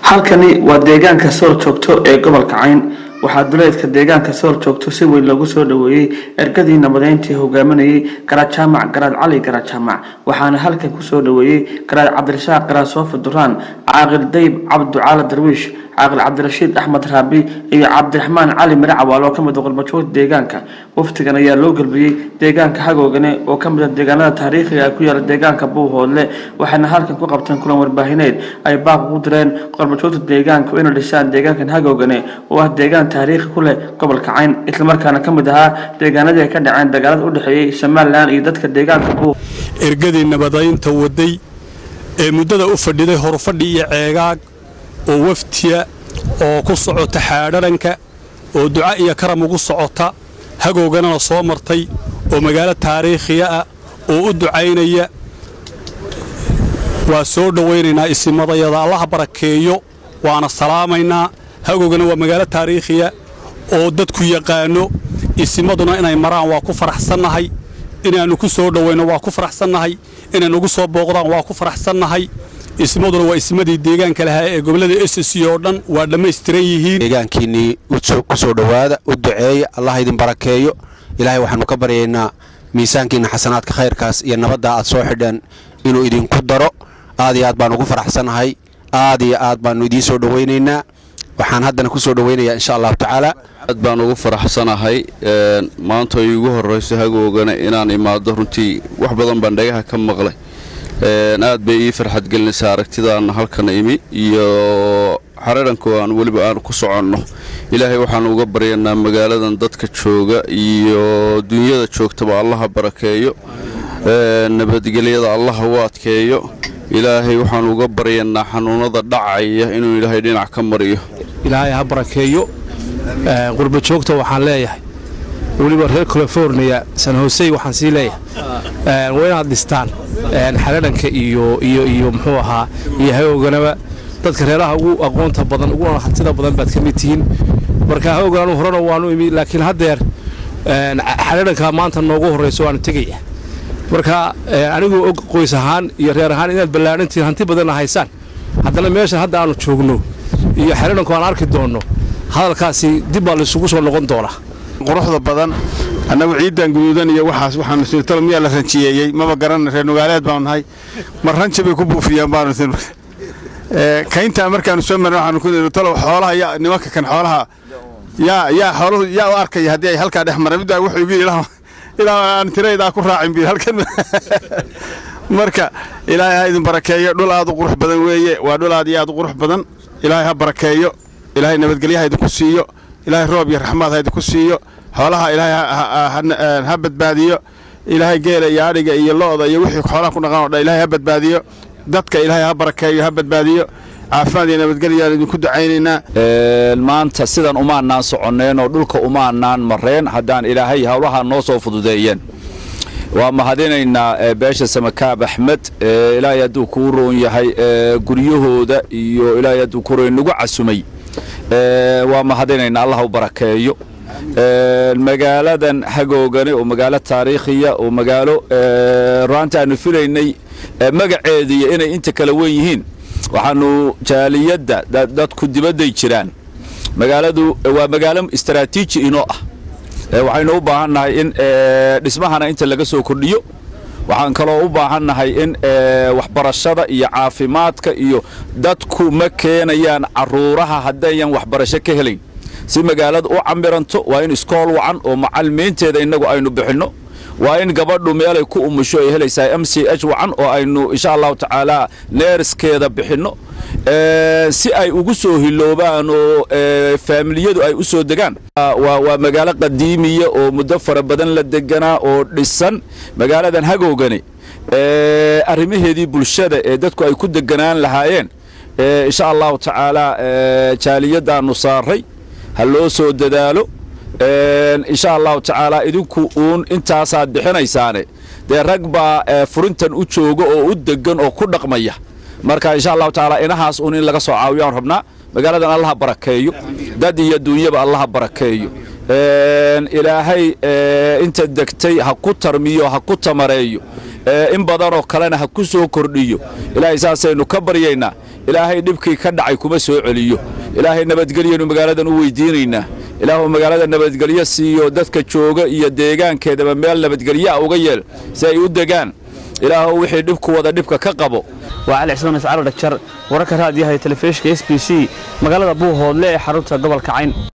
halkani waa deegaanka sool joogto ee gobolka cayn waxaa duleedka deegaanka sool joogto si weyn loogu soo dhoweeyey ergadii nabadeyntii hogaaminayay garaad jaamac garaad cali garaad jaamac waxaana halkan kusoo dhoweeyey garaad cabdirasaaq garaad soofi duraan caaqil dayb cabducaala darwiish caaqil cabdirashiid axmed raabi iyo cabdiraxmaan cali mire cawaal oo ka mid a qurbajoogta deegaanka waftigan ayaa loo gelbiyey deegaanka hagoogane oo ka mid a deegaanada taariikhiga ku yaala deegaanka buuhoodle waxayna halkan ku qabteen kulan warbaahineed ay baaq ugu direen qurbajoogta deegaanka inay dhisaan deegaankan hagoogane oo ah deegaan taariikhi ku leh gobolka cayn islamarkaana ka mid ahaa deegaanadii ay ka dhaceen dagaalada u dhexeeyey somalilan iyo dadka deegaanka buuh ergadii nabadaynta waday ee muddada u fadhiday horufadhi iyo ceegaag oo waftiya oo ku socota xaadharanka oo duca iyo karam ugu socota hagooganana soo martay oo magaalo taariikhiya ah oo u ducaynaya waa soo dhowaynaynaa isimadayada allaha barakeeyo waana salaamaynaa hagoogana waa magaalo taariikhiya oo dadku yaqaano isimaduna inay maraan waa ku faraxsannahay inaannu ku soo dhowayno waa ku faraxsannahay inay nagu soo booqdaan waa ku faraxsannahay ismaduna waa ismadii deegaanka lahaa ee gobollada s c oo dhan waa dhammaystiran yihiin deegaankiinnii ku soo dhowaada u duceeya allah idin barakeeyo ilaahay waxaannu ka baryaynaa miisaankiinna xasanaadka khayrkaas iyo nabadda aad soo xidheen inuu idinku daro aad iyo aad baannu ugu faraxsannahay aad iyo aad baannu idiin soo dhowaynaynaa waxaan haddana ku soo dhowaynayaa insha allahu tacaala aad baan ugu faraxsanahay maanta iigu horrayso hagoogana inaan imaado runtii wax badan baan dhagaha ka maqlay aad bay ii farxad gelinaysaa aragtidaan halkan imi iyo xararanku aan weliba aan ku soconno ilaahay waxaan uga baryanaa magaaladan dadka jooga iyo dunyada joogtaba allaha barakeeyo nabadgelyada allaha u adkeeyo ilaahay waxaan uga baryanaa xanuunada dhacaya inuu ilaahay dhinac ka mariyo ilaahay ha barakeeyo qurba joogta waxaan leeyahay weliba reer californiya san hosey waxaan sii leeyahay waa inaad dhistaan xaladhanka iyo iyo iyo muxuu ahaa iyo hagooganaba dadka reeraha ugu aqoonta badan uguna hantida badan baad ka mid tihiin marka hagoogan anu horena waanu imi laakiin haddeer xaladhanka maanta noogu horrayso waanu tegaya marka anigoo og qoys ahaan iyo reer ahaan inaad ballaadhantihiin hanti badanna haysaan haddana meeshan hadda aanu joogno iyo xaladhanku aan arki doonno hadalkaasi dib baa laysugu soo noqon doonaa quruxda badan annagu ciidan guduudan iyo waxaas waxaanu sirtalo miyaa la ranjiyeeyey maba garanna reer nugaaleed baanu nahay mar ranji bay ku buufiyaan baanu kayntaa markaanu soo marna waxaanu ku niri talow xoolaha yaa nimanka kan xoolaha yaa yaa xooluhu yaa u arkaya haddii ay halkaa dhex maraan middaa wuxuu igu ilaa ilaa aan tiraydaa ku raacin bi halkan marka ilaahay ha idin barakeeyo dhul aad u qurux badan weeye waa dhul aad iyo aad u qurux badan ilaahay ha barakeeyo ilaahay nabadgelya ha idinku siiyo ilaahay roob iyo raxmaad ha idinku siiyo xoolaha ilaahay ha badbaadiyo ilaahay geela iyo adhiga iyo lo'da iyo wixii xoolaha ku dhaqan o dhan ilahay ha badbaadiyo dadka ilaahay ha barakeeyo ha badbaadiyo caafimaad iyo nabadgelyaan idinku ducaynaynaa maanta sidan umaanaan soconneen oo dhulka umaanaan mareen haddaan ilaahay howlaha noo soo fududeeyeen waa mahadinaynaa beesha samakaab axmed ilaahay hadduu kuu roon yahay guryahooda iyo ilaahay hadduu ku roon nagu casumay waa mahadinaynaa allah u barakeeyo magaaladan hagoogane oo magaalo taariikhiya oo magaalo ruaanta aanu filaynay magaceediiyo inay inta kala wen yihiin waxaanu jaaliyadda dadku dibadday jiraan magaaladu waa magaalo istaraatiiji inoo ah waxaynu u baahannahay in dhismahana inta laga soo kordhiyo waxaan kaloo u baahannahay in waxbarashada iyo caafimaadka iyo dadku ma keenayaan caruuraha haddayan waxbarasho ka helayn si magaaladu u camiranto waa in iskool wacan oo macalimiinteeda innagu aynu bixinno waa in gabadhu meelay ku umusho ay helaysaa m c h wacan oo aynu insha allahu tacaala neerskeeda bixinno si ay ugu soo hiloobaan oo faamiliyadu ay u soo degaan waa magaalo qadiimiya oo muddo fara badan la deganaa oo dhisan magaaladan hagoogani arrimaheedii bulshada ee dadku ay ku deganaan lahaayeen insha allahu tacaala jaaliyadaannu saaray ha loo soo dadaalo insha allahu tacaala idinku uun intaasaad bixinaysaane dee rag baa furintan u jooga oo u degan oo ku dhaqmaya marka insha allahu tacaala inahaas uun in laga soo caawiyo aan rabnaa magaaladan allaha barakeeyo dad iyo duunyaba allaha barakeeyo ilaahay inta degtay ha ku tarmiyo ha ku tamareeyo in badanoo kalena ha ku soo kordhiyo ilaahay saasaynu ka baryaynaa ilaahay dhibkii ka dhacay kuma soo celiyo ilaahay nabadgelyanu magaaladan u weydiinaynaa ilaahuu magaalada nabadgelyo siiyo dadka jooga iyo deegaankeedaba meel nabadgelyaa uga yeel si ay u degaan ilaahu wixii dhibku wada dhibka ka qabo waa cali cismaan iscaalo dhagjar wararka raadiyaha ee telefishinka s b c magaalada buuhoodle ee xarunta gobolka cayn